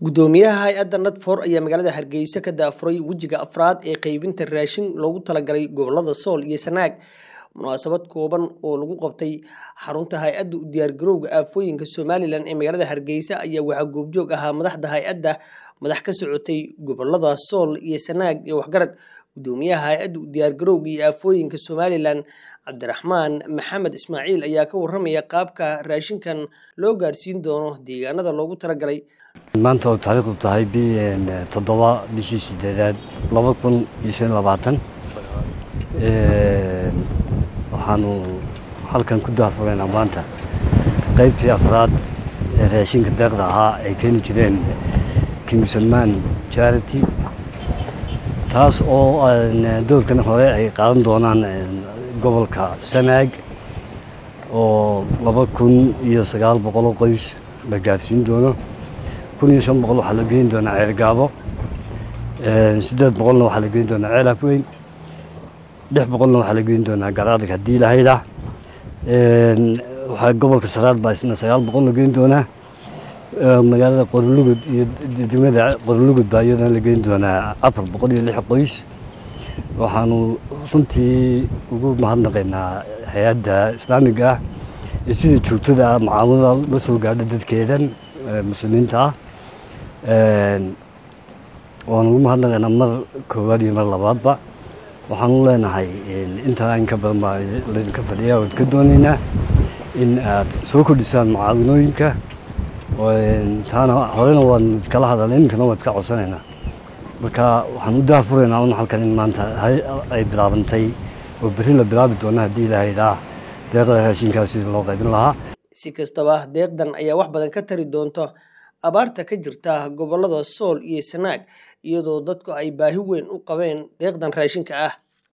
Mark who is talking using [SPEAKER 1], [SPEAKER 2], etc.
[SPEAKER 1] gudoomiyaha hay-adda nadfor ayaa magaalada hargeysa ka daafuray wejiga afraad ee qeybinta raashin loogu talagalay gobolada sool iyo sanaag munaasabad kooban oo lagu qabtay xarunta hay-adda u diyaargarowga aafooyinka somalilan ee magaalada hargeysa ayaa waxaa goobjoog ahaa madaxda hay-adda madax ka socotay gobolada sool iyo sanaag iyo waxgarad gudoomiyaha hay-adda u diyaargarowga iyo aafooyinka somalilan cabdiraxmaan maxamed ismaaciil ayaa ka waramaya qaabka raashinkan loo gaarsiin doono deegaanada loogu talagalay
[SPEAKER 2] maanta oo taariikhdu tahay toddoba bishii sideedaad laba kun iyo shan labaatan waxaanu halkan ku daafuraynaa maanta qaybtii afraad ee raashinka deeqda ahaa ay keeni jireen kingsalman charity taas oo doorkan hore ay qaadan doonaan gobolka sanaag oo laba kun iyo sagaal boqoloo qoys la gaarsiin doono kun iyo shan boqol waxaa la geyn doonaa ceergaabo siddeed boqolna waxaa la geyn doonaa ceel afweyn lix boqolna waxaa la geyn doonaa garaadag haddii lahayda waxaa gobolka saraad baa isna sagaal boqol la geyn doonaa magaalada qorolugud iyo degmada qorolugud baa iyadana la geyn doonaa afar boqol iyo lix qoys waxaanu runtii ugu mahadnaqaynaa hay-adda islaamiga ah iyo sida joogtada ah macaamulada la soo gaadha dadkeedan muslimiinta ah waanu ugu mahadnaqaynaa mar koowaad iyo mar labaadba waxaanu leenahay intaa in ka badan baa laydinka fadhiya waan ka doonaynaa in aad soo kordhisaan mucaawinooyinka taana horena waan iskala hadalnay iminkana waan iska codsanaynaa marka waxaan u daafuraynaa un halkan in maanta ay bilaabantay oo berri la bilaabi doona haddii ilaahaydaa deeqda raashinkaas sidii loo qaybin lahaa
[SPEAKER 1] si kastaba deeqdan ayaa wax badan ka tari doonta abaarta ka jirta gobolada sool iyo sanaag iyadoo dadku ay baahi weyn u qabeen deeqdan raashinka ah